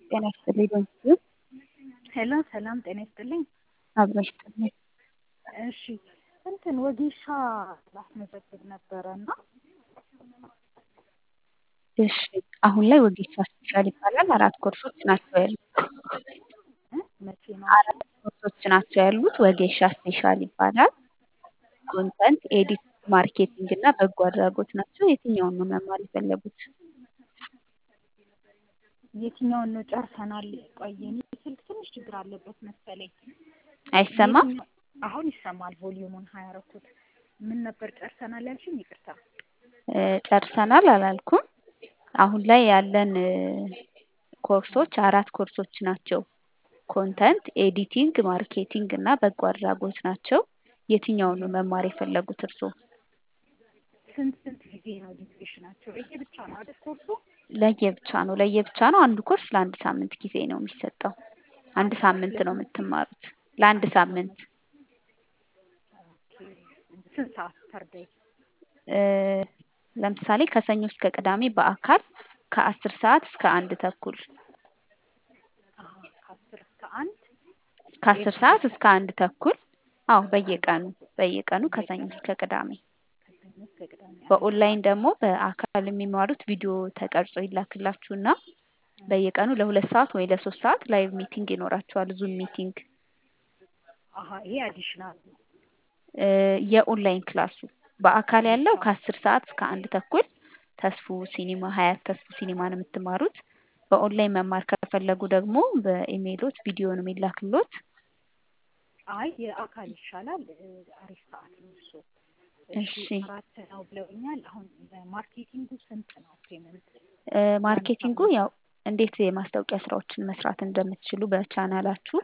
ጤና ይስጥልኝ በእጅጉ ሄሎ ሰላም ጤና ይስጥልኝ። አብሮ ይስጥልኝ። እሺ እንትን ወጌሻ ላስመዘግብ ነበረ እና እሺ አሁን ላይ ወጌሻ ስፔሻል ይባላል። አራት ኮርሶች ናቸው ያሉት። እ መቼ ነው? አራት ኮርሶች ናቸው ያሉት። ወጌሻ ስፔሻል ይባላል። ኮንተንት፣ ኤዲት፣ ማርኬቲንግ እና በጎ አድራጎት ናቸው። የትኛውን ነው መማር የፈለጉት? የትኛውን ነው ጨርሰናል? ቆይ የኔ ስልክ ትንሽ ችግር አለበት መሰለኝ። አይሰማም? የትኛው- አሁን ይሰማል። ቮሊዩሙን ሀያ አረኩት። ምን ነበር ጨርሰናል ያልሽኝ? ይቅርታ። እ ጨርሰናል አላልኩም። አሁን ላይ ያለን እ ኮርሶች አራት ኮርሶች ናቸው። ኮንተንት፣ ኤዲቲንግ፣ ማርኬቲንግ እና በጎ አድራጎት ናቸው። የትኛውን ነው መማር የፈለጉት እርስዎ? ስንት ስንት ጊዜ ነው ዲዩሬሽናቸው? ይሄ ብቻ ነው አይደል ኮርሱ? ለየብቻ ነው ለየብቻ ነው። አንዱ ኮርስ ለአንድ ሳምንት ጊዜ ነው የሚሰጠው። አንድ ሳምንት ነው የምትማሩት። ለአንድ ሳምንት ኦኬ። ስንት ሰዓት ፐር ዴይ? እ ለምሳሌ ከሰኞ እስከ ቅዳሜ በአካል ከአስር ሰዓት እስከ አንድ ተኩል አሀ፣ ከአስር እስከ አንድ ከአስር ሰዓት እስከ አንድ ተኩል አዎ በየቀኑ በየቀኑ ከሰኞ እስከ ቅዳሜ ከሰኞ እስከ ቅዳሜ። በኦንላይን ደግሞ በአካል የሚማሩት ቪዲዮ ተቀርጾ ይላክላችሁና በየቀኑ ለሁለት ሰዓት ወይ ለሶስት ሰዓት ላይቭ ሚቲንግ ይኖራችኋል። ዙም ሚቲንግ አሀ፣ ይሄ አዲሽናል ነው። እ የኦንላይን ክላሱ በአካል ያለው ከአስር ሰዓት እስከ አንድ ተኩል ተስፉ ሲኒማ ሀያት ተስፉ ሲኒማ ነው የምትማሩት። በኦንላይን መማር ከፈለጉ ደግሞ በኢሜይሎት ቪዲዮ ነው የሚላክሎት። አይ የአካል ይሻላል። እ አሪፍ ሰዓት ነው እሱ። እሺ እሺ አራት ነው ብለውኛል። አሁን ማርኬቲንጉ ስንት ነው ፔመንት? እ ማርኬቲንጉ ያው እንዴት የማስታወቂያ ስራዎችን መስራት እንደምትችሉ በቻናላችሁ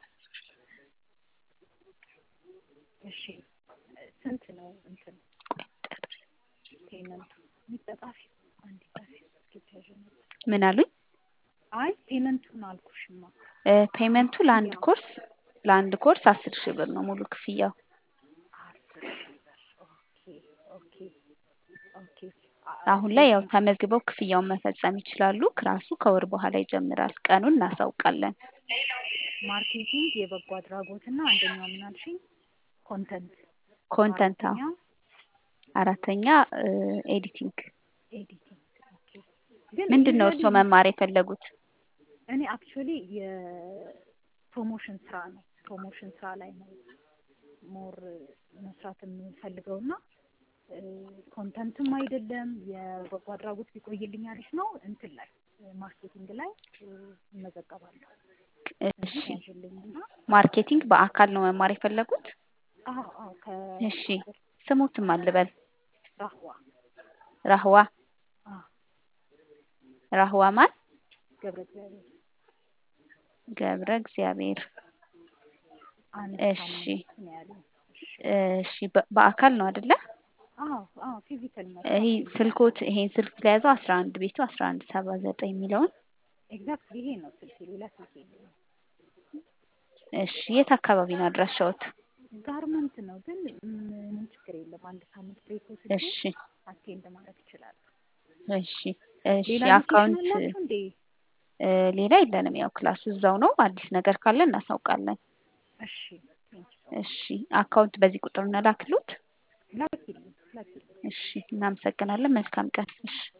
እሺ ስንት ነው እንትን ፔመንቱ? የሚጠጣፊ አንድ ጣፊ እስኪ ነበር። ምን አሉኝ? አይ ፔመንቱን አልኩሽማ። እ ፔመንቱ ለአንድ ኮርስ ለአንድ ኮርስ አስር ሺህ ብር ነው ሙሉ ክፍያው። አስር ሺህ ብር። ኦኬ ኦኬ ኦኬ። አ- አሁን ላይ ያው ተመዝግበው ክፍያውን መፈጸም ይችላሉ። ክላሱ ከወር በኋላ ይጀምራል። ቀኑን እናሳውቃለን። ማርኬቲንግ፣ የበጎ አድራጎት እና አንደኛው ምን አልሽኝ? ኮንተንት ኮንተንት አዎ። አራተኛ አራተኛ እ ኤዲቲንግ። ኤዲቲንግ። ኦኬ ግን ምንድን ነው ዩዥዋሊ እርስዎ መማር የፈለጉት? እኔ አክቹዋሊ የፕሮሞሽን ስራ ነው ፕሮሞሽን ስራ ላይ ነው ሞር መስራት የምፈልገው እና ኮንተንትም አይደለም የበጎ አድራጎት ቢቆይልኝ አሪፍ ነው። እንትን ላይ ማርኬቲንግ ላይ እ እመዘገባለሁ እሺ ያዥልኝ እና ማርኬቲንግ በአካል ነው መማር የፈለጉት? አዎ አዎ እሺ ስሙትም አልበል ከራህዋ ራህዋ አዎ ራህዋ ማን? ገብረ እግዚአብሔር ገብረ እግዚአብሔር። አንድ እሺ ሳምንት ነው ያለው። እሺ እሺ በ- በአካል ነው አይደለ? አዎ አዎ ፊዚካል ይሄ ስልኮት ይሄን ስልክ ለያዘው አስራ አንድ ቤቱ አስራ አንድ ሰባ ዘጠኝ የሚለውን ኤግዛክትሊ ይሄ ነው ስልክ ሌላ ስልክ የለኝም። እሺ የት አካባቢ ነው አድራሻዎት? ጋርመንት ነው ግን ምንም ችግር የለም። አንድ ሳምንት ብሬክ ወስጄ እሺ አቴንድ ማድረግ ይችላል። እሺ እሺ ሌላ ሎኬሽን አካውንት አላችሁ እንዴ? እ ሌላ የለንም። ያው ክላሱ እዛው ነው። አዲስ ነገር ካለ እናሳውቃለን። እሺ ቴንክ ዩ እሺ አካውንት በዚህ ቁጥር እንላክሉት። ላኪልኝ ላኪልኝ። እሺ እናመሰግናለን። መልካም ቀን። እሺ